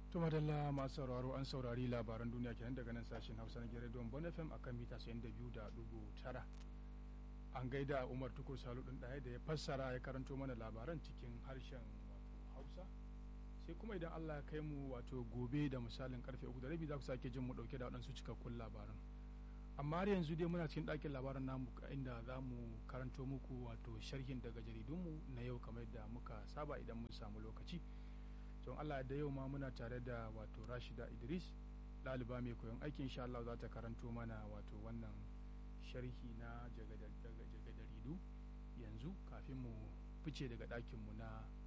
To madalla masu sauraro an saurari labaran duniya kenan daga nan sashen Hausa na Gidan Bon FM akan mita 92.9. An gaida Umar Tukur Salu ɗin ɗaya da ya fassara ya karanto mana labaran cikin harshen wato Hausa. Sai kuma idan Allah ya kai mu wato gobe da misalin karfe uku da rabi za ku sake jin mu ɗauke da waɗansu cikakkun labaran. Amma har yanzu dai muna cikin ɗakin labaran namu inda za mu karanto muku wato sharhin daga jaridunmu na yau kamar yadda muka saba idan mun samu lokaci. don Allah da yau ma muna tare da wato Rashida Idris ɗaliba mai koyon aikin insha Allah za ta karanto mana wato wannan sharhi na jagadaridu yanzu kafin mu fice daga ɗakinmu na